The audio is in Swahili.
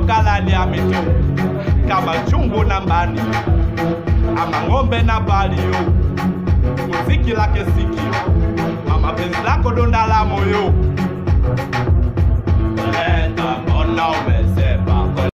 galani ya mito kama chungu na mbani ama ng'ombe na balio muziki lake sikio mama penzi lako donda la moyo Leta mbona umese